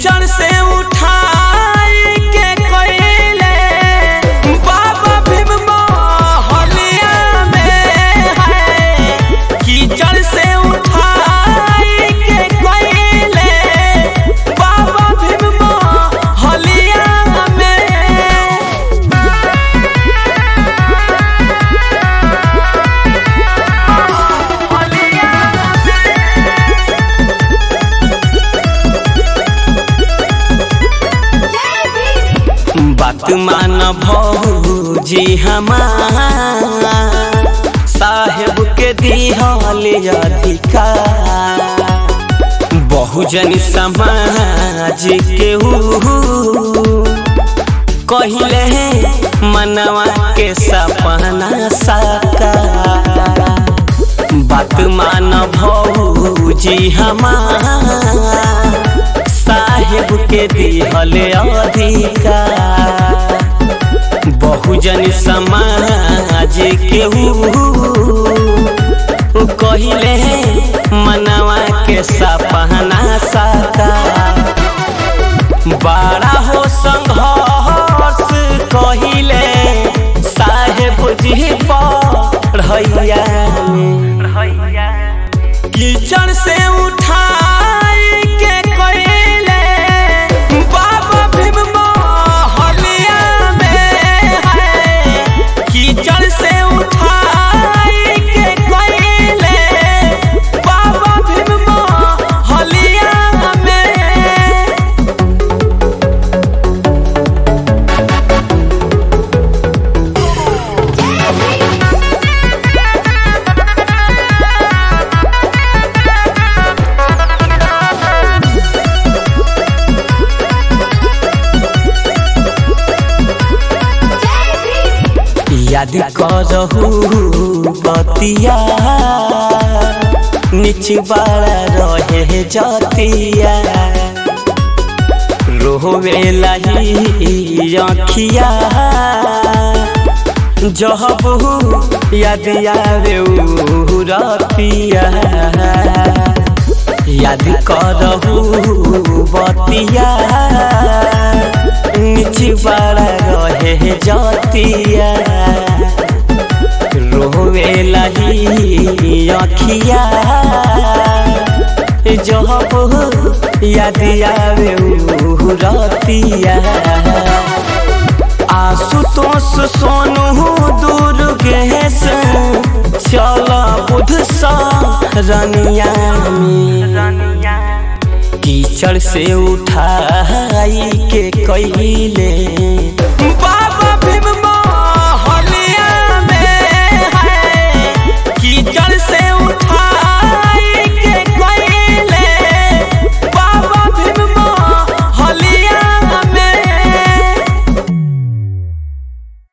कीचड़ से उठाई के कोइले बाबा भीम मोहलिया में है कीचड़ से उठाई के कोइले बाबा भीम मोहलिया में बात मान भौजी हमार साहेब के दिहल अधिकार बहुजन समाज के कहले मनवा के सपना साकार बात मान भौजी हमार साहेब के दिहल अधिकार बहुजन समाज के कहले मनवा के सपना साकार बड़ा हो संघर्ष कहिले साहेब जी पढ़ैया कीचड़ से उठाई के कोइले बाबा भीम मोहलिया में है कीचड़ से उठाई के कोइले बाबा भीम मोहलिया में याद करहु बतिया निचवाड़ा रहे जतिया रोवे लही अखिया जहबू याद आवे उ रतिया याद करहु बतिया निचवाड़ा रहे जतिया रोवे लही अखिया जब याद आवे उ रतिया आशुतोष सोनू दुर्गेश चल बुध रनिया कीचड़ से उठाई के कैले बा